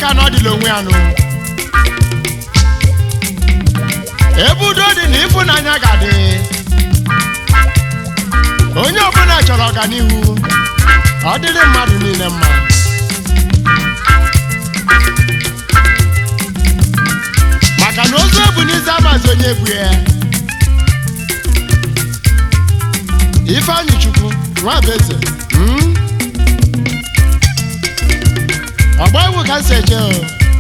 maka na ọ dịla onwe ya nụ ebe udo dị na ịfụnanya ga-adị onye ọbụla chọrọ ọganihu ọ dịrị mmadụ niile mma maka na ozu ebu n'izu amazi onye ebu ya ifeanyị chukwu nwa bụ eze mm? ọgba egwu ka m si eje o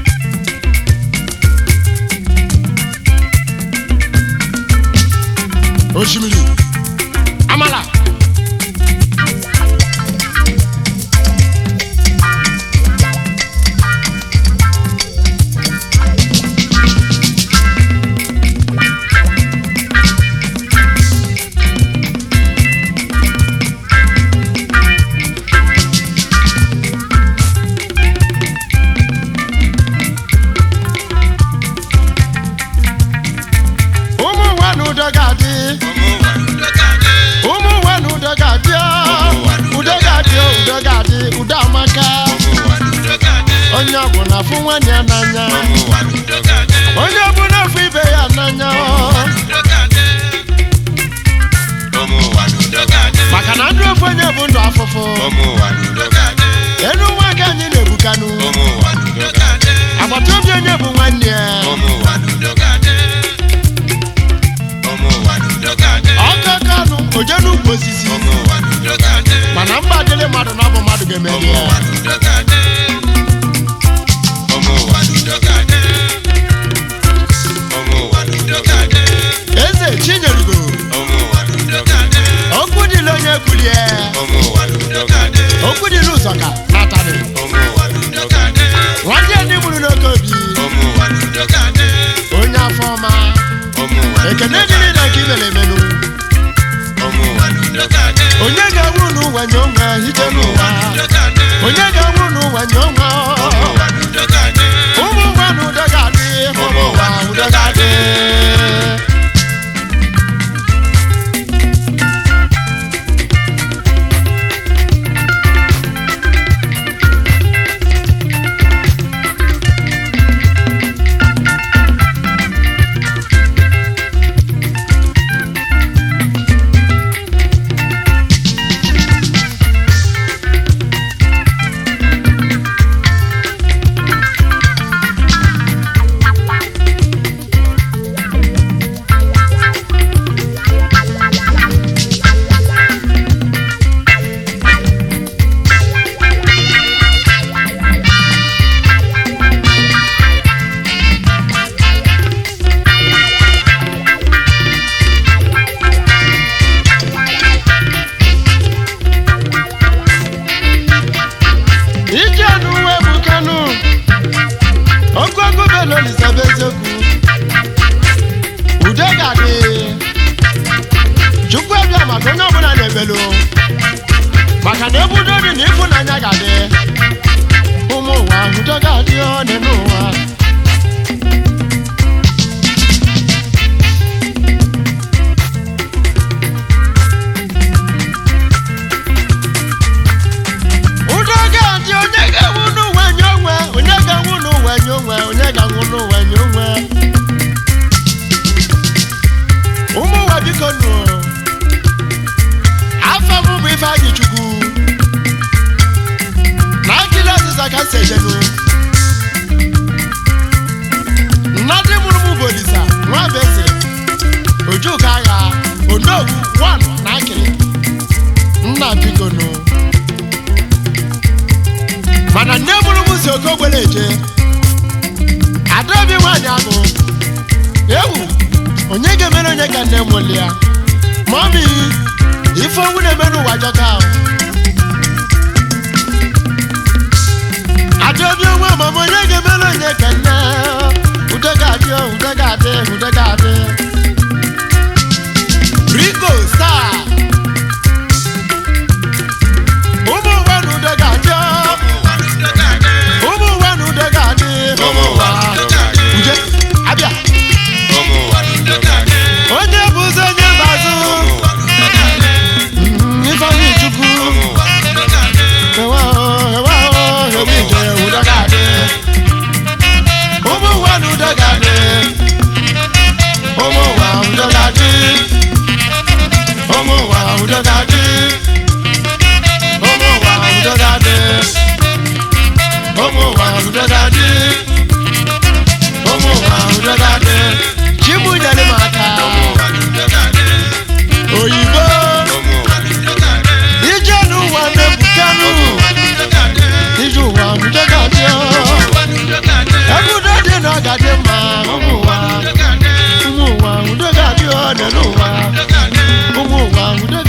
osimiri amala ụmụ ụwa na udo ga-adị ụmụ ụwa na udo ga-adị o. udo ga-adị o, udo ga-adị udo amaka onye ọbụla fụ nwanne ya n'anya onye ọbụla fụ ibe ya n'anya o. maka na ndụ ofu onye bụ ndụ afụfụ elu nwa ka anyị na-ebukanụ agbata obi onye bụ nwanne ya ọka kanụ oje n'ukwu osisi mana mba dịrị mmadụ na ọ bụ mmadụ ga-emeri ya eze chinyerugo okwu dịla onye kwulie okwu dịla ụzọ ka natarị nwanne ndị mụrụ n'oke obi onye afọ ọma ekene dịrị na nke imere emenụ onye ga-anwụ n'ụwa nye onwe hite n'ụwa onye ga-anwụ n'ụwa nye onwe ụmụ ụwa na udo ga-adị ụmụ ụwa udo ga-adị ije n'uwe bụ kanụ ogogo belo lisaba eziokwu udo ga-adị chukwu abịa maka onye ọbụla na-ebelu maka na ebe udo dị na ịfụnanya ga-adị ụmụ ụwa udo ga-adị ọnị n'ụwa udo ga-adị onye ga-enwu n'ụwa nye onwe onye ga-enwu n'ụwa nye onwe onye ga-enwu n'ụwa nye onwe ụmụ ụwa biko nụ afọ m bụ ifeanyị chukwu na akịla ọzịza ka m si ejenu nnadị mụrụ m bụ olisa nwa bụ eze ojuka agha onowu wan na akịrị nna biko nụ mana nne mụrụ m si oke ogbere eje adaobi nwaanyị ahụ ewu onye ga-emere onye ka nne mụli ya mami ife ọnwụ na-eme n'ụwa jọka ahụ adaobi onwe mama onye ga-emere onye ka nne ude ga-adị o, ude ga-adị ude ga-adị rico star ụmụ ụwa na ude ga-adị o. ụmụ ụwa na udo ga-adị Ụmụ ụwa na udo ga-adị. uje abịa onye bụ ụzọ onye mbazụ ifeanyị chukwu ewe ahụ ewe ahụ ewe ije udo ga-adị ụmụ ụwa ụmụ ụwa udo ga-adị ọ nọ n'ụwa ụmụ ụwa udo